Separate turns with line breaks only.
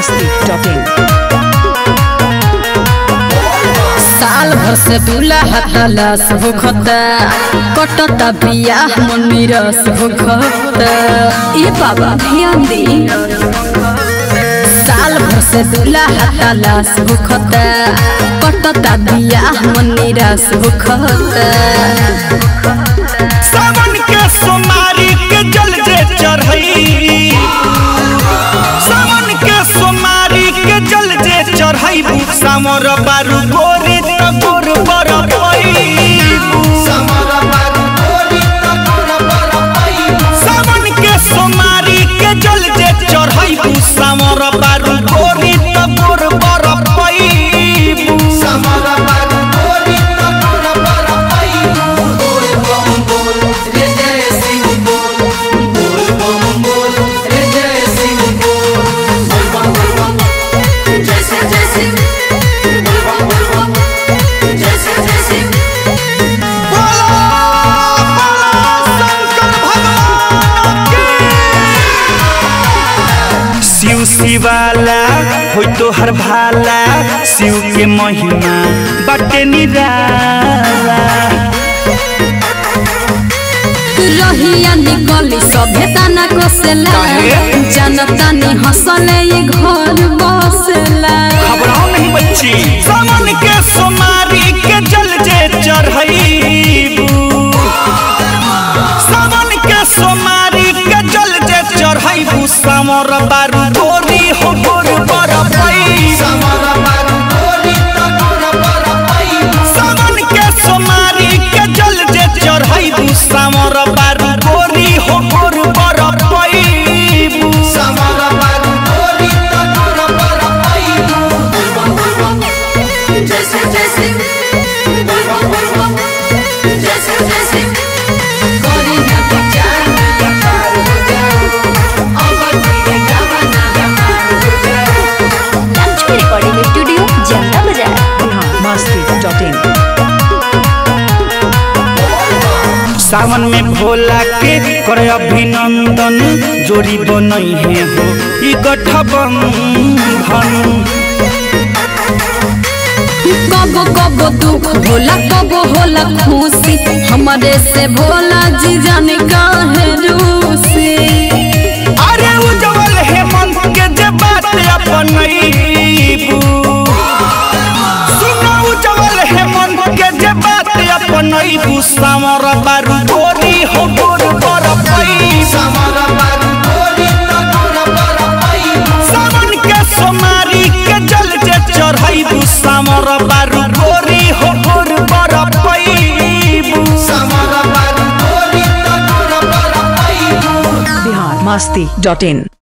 masti.in
साल भर से दूल्हा तलाश होखता कटता बियाह मन निरस होखता ए बाबा ध्यान दे साल भर से दूल्हा तलाश होखता कटता बियाह मन निरस होखता
सावन के सोमारी के जल जे चढ़ई सावन के सोमारी के जल जे चढ़ई सामर बारू गोरी त गोर बर सावन के सोमारी के जल जे चढ़ई सामर बारू गोरी त गोर बर शिव शिवाला हो तो हर भाला शिव के महिमा बटे निराला
रहिया निकली सभ्यता न कोसेला
काहे?
जनता नि हंसले ये घर बसेला
घबराओ नहीं बच्ची सावन के सोमारी के जल जे चढ़ईबू सावन के सोमारी के जल जे चढ़ईबू सामर बारू गोरी हो गोर बर सावन के सोमारी के जल जे चढ़ईबू सामर बारू गोरी हो गोर बर
जैसे जैसे बोलबम बोलबम जैसे जैसे गोरी ना विचार ना पार हो जाओ अमर के गावना पार हो जाओ
लक्ष्मी रिकॉर्डिंग स्टूडियो जनता बाजार
बिहार masti.in
सावन में भोला के करे अभिनंदन जोड़ी बनई है हो ई गठबंधन
कबो कबो दुख होला कबो होला खुशी हमारे से भोला जी जाने काहे रूसी
अरे उज्जवल हेमंत के जे बात अपनईबू सुनो उज्जवल हेमंत के जे बात अपनईबू सामर बारू गोरी हो गोर बर सावन के सोमारी के जल जे चढ़ईबू सामर बारू गोरी हो गोर बर
बिहार masti.in